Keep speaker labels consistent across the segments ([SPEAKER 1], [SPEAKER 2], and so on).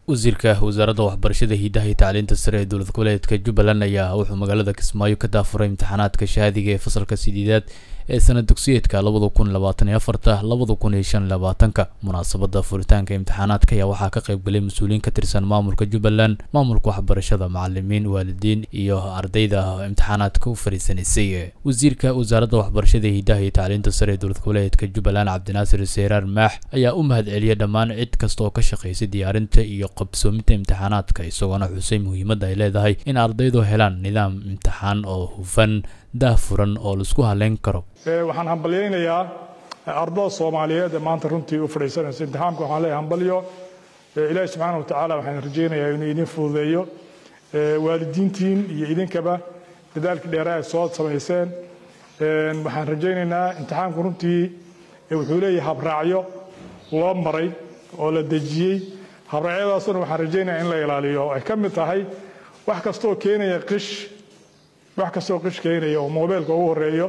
[SPEAKER 1] wasiirka wasaaradda waxbarashada hidaha iyo tacliinta sare ee dowlad goboleedka jubbaland ayaa wuxuu magaalada kismaayo ka daafuray imtixaanaadka shahaadiga ee fasalka sideedaad ee sanad dugsiyeedka labada kun labaatan iyo afarta labada kun iyo shan labaatanka munaasabada furitaanka imtixaanaadka ayaa waxaa ka qaybgalay mas-uuliyiin ka tirsan maamulka jubbaland maamulka waxbarashada macalimiin waalidiin iyo ardayda imtixaanaadka u fariisanaysay wasiirka wasaaradda waxbarashada hidaha iyo tacliinta sare ee dowlad goboleedka jubbaland cabdinaasir seeraar maax ayaa u mahad celiyay dhammaan cid kasta oo ka shaqaysay diyaarinta iyo qabsoominta imtixaanaadka isagoona xusay muhiimadda ay leedahay in ardaydu helaan nidaam imtixaan oo hufan daahfuran oo laisku haleyn karo
[SPEAKER 2] waxaan hambalyaynayaa ardada soomaaliyeed ee maanta runtii u fadhiisanaysa imtixaamka waxaan leeyahay hambalyo ilaahi subxaana wa tacaala waxaan rajaynayaa inuu idin fududeeyo waalidiintiin iyo idinkaba dadaalkii dheeraa ay soo samayseen waxaan rajaynaynaa imtixaamku runtii wuxuu leeyahay habraacyo loo maray oo la dejiyey habraacyadaasuna waxaan rajaynayaa in la ilaaliyo ay ka mid tahay wax kastooo keenaya qish wax kastoo qish keenaya oo moobeelka ugu horeeyo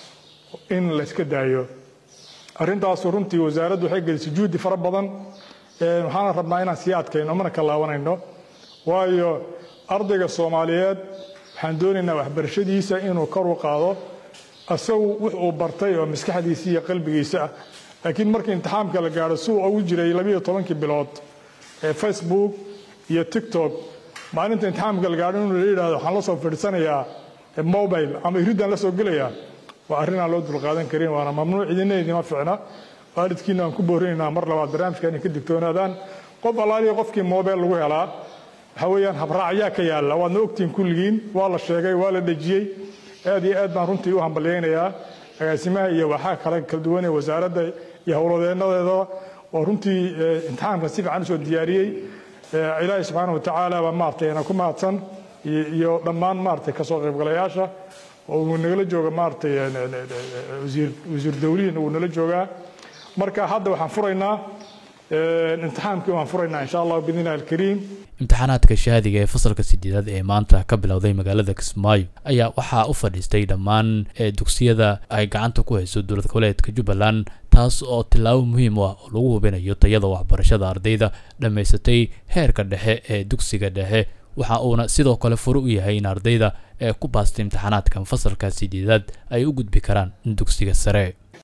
[SPEAKER 2] in la iska daayo arrintaasu runtii wasaaraddu waxay gelisay juhdi fara badan waxaana rabnaa inaan sii adkayno mana kalaawanayno waayo ardayga soomaaliyeed waxaan doonaynaa waxbarashadiisa inuu kor u qaado isagu wux uu bartay oo maskaxdiisa iyo qalbigiisa ah laakiin markii imtixaamka la gaadho si uu ugu jiray labiyo tobankii bilood ee facebook iyo tiktok maalinta imtixaamka la gaadho inuu la yidhahdo waxaan la soo fadhiisanayaa mobile ama iridaan la soo gelayaa waa arrin aan loo dulqaadan karin waana mamnuuc idina idima ficna waalidkiina aan ku boorinaynaa mar labaad barnaamijka inay ka digtoonaadaan qof allaaliya qofkii mobile lagu helaa waxa weeyaan habraacyaa ka yaalla waadna ogtihiin kulligiin waa la sheegay waa la dhejiyey aad iyo aad baan runtii u hambalyaynayaa agaasimaha iyo waxaa kale kala duwan ee wasaaradda iyo howlwadeennadeeda oo runtii imtixaamka si fiican usoo diyaariyey ilaahi subxaana wa tacaala baa maaragtay ana ku mahadsan iyo dhammaan maaragtay kasoo qaybgalayaasha oo uu nagala jooga maaragtay wasiir dawlihiina uu nala joogaa marka hadda waxaan furaynaa imtixaamkii waan furaynaa insha allah biidni illahi alkariim
[SPEAKER 1] imtixaanaadka shahaadiga ee fasalka sideedaad ee maanta ka bilowday magaalada kismaayo ayaa waxaa u fadhiistay dhammaan dugsiyada ay gacanta ku hayso dowlad goboleedka jubbaland taas oo tillaabo muhiim u ah oo lagu hubinayo tayada waxbarashada ardayda dhammaysatay heerka dhexe ee dugsiga dhexe waxa uuna sidoo kale fure u yahay in ardayda ee ku baastay imtixaanaadkan fasalka sideedaad ay u gudbi karaan dugsiga sare